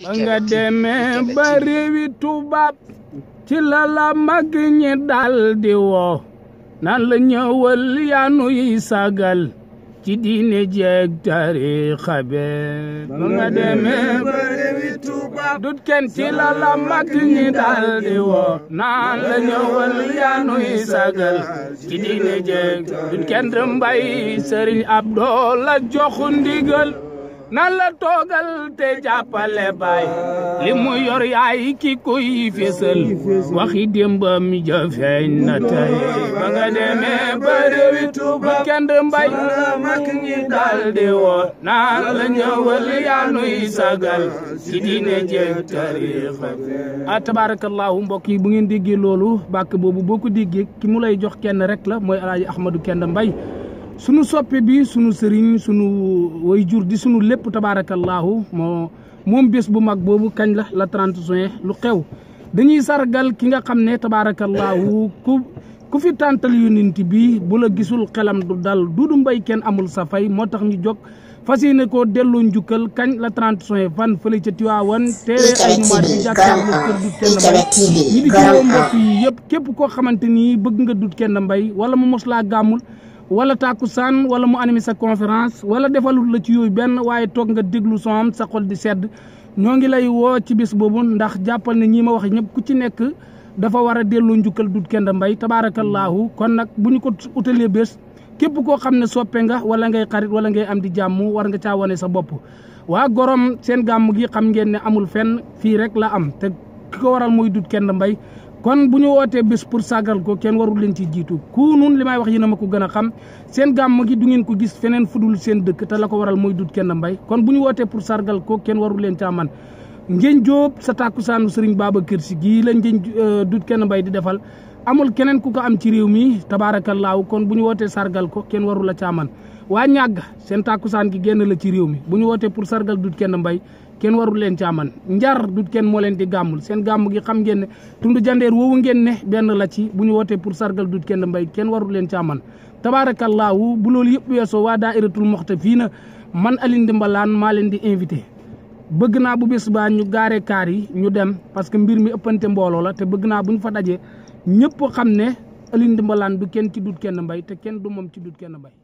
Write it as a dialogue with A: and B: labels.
A: ba nga demee ba réewi tubaab ci la la mag ñi dal di woo nan la ñëwal yaanu yi sagal ci diine jeeg tariixa be ba nga demee ba réewi tubaab dut kenn ci la la mag ñi dal di woo nan la ñëwal yaanu yi sagal ci diine jeeg dut kenn mbay sëriñ Abdou la joxu ndigal nan la toogal te jàppale baay li mu yor yaay ki koy fésal waxi démbam ja feeñ na tey ba nga demee ba réewi Tuuba kenn mbay mag ñi dal di woo nan la ñëwal yaa nuy sagal ci diine jeeg tariixa a tabarakallahu mbokk yi bu ngeen déggee loolu bàkk boobu boo ko déggee ki mu lay jox kenn rek la mooy alaaji Ahmadou Kende Mbay sunu soppe bi sunu sëriñ sunu way jur di sunu lépp tabaarakallaahu moo moom bés bu mag boobu kañ la la 30 juin lu xew dañuy sargal ki nga xam ne tabaarakallaahu ku ku fi tàntal yonent bi bu la gisul xelam du dal duudu mbay kenn amul sa fay moo tax ñu jóg fas yéene koo delloo njukkal kañ la 30 juin fan fële ca Tiwaawan teere ay numaat bi jàkkaarloo kër dut kenn mbay ñi di ci woo mbokk yi yëpp képp koo xamante ni bëgg nga dut kenn mbay wala mu mos laa gàmmul wala tàkkusaan wala mu animé sa conférence wala defalul la ci yooyu benn waaye toog nga déglu son sa xol di sedd ñoo ngi lay woo ci bis boobu ndax jàppal ne ñii ma wax ñëpp ku ci nekk dafa war a delloo njukkal dut kenn mbay tabaarakallaahu kon nag bu ñu ko utalee bés képp koo xam ne soppe nga wala ngay xarit wala ngay am di jàmm war nga caa wane sa bopp waa gorom seen gàmm gi xam ngeen ne amul fenn fii rek la am te ki ko waral mooy dut kenn mbay kon bu ñu wootee bés pour sàggal ko kenn warul leen ci jiitu ku nun li may wax yéen a ma ko gën a xam seen gàmm gi du ngeen ko gis feneen fudul seen dëkk te la ko waral mooy dut kenn mbay kon bu ñu wootee pour sargal ko kenn warul leen caa man ngeen jóob sa tàkkusaanu sëriñ Babacar Si gii la ngeen dut kenn mbay di defal amul keneen ku ko am ci réew mi tabaarakallaahu kon bu ñu wootee sargal ko kenn warul la caa man waa ñàgg seen tàkkusaan gi génn la ci réew mi bu ñu wootee pour sargal dut kenn mbay kenn warul leen caaman njar dut kenn moo leen di gàmmul seen gàmm gi xam ngeen ne tund jandeer woowu ngeen ne benn la ci bu ñu wootee pour sargal dut kenn mbay kenn warul leen caaman tabaarakallaahu bu loolu yëpp weesoo waa daayiratul moxta fii na man Alioune Ndimbalaan maa leen di invité bëgg naa bu bés baa ñu gaare kaar yi ñu dem parce que mbir mi ëppante mbooloo la te bëgg naa bu ñu fa dajee ñëpp xam ne Alioune Ndimbalaan du kenn ci dut kenn mbay te kenn du moom ci dut kenn mbay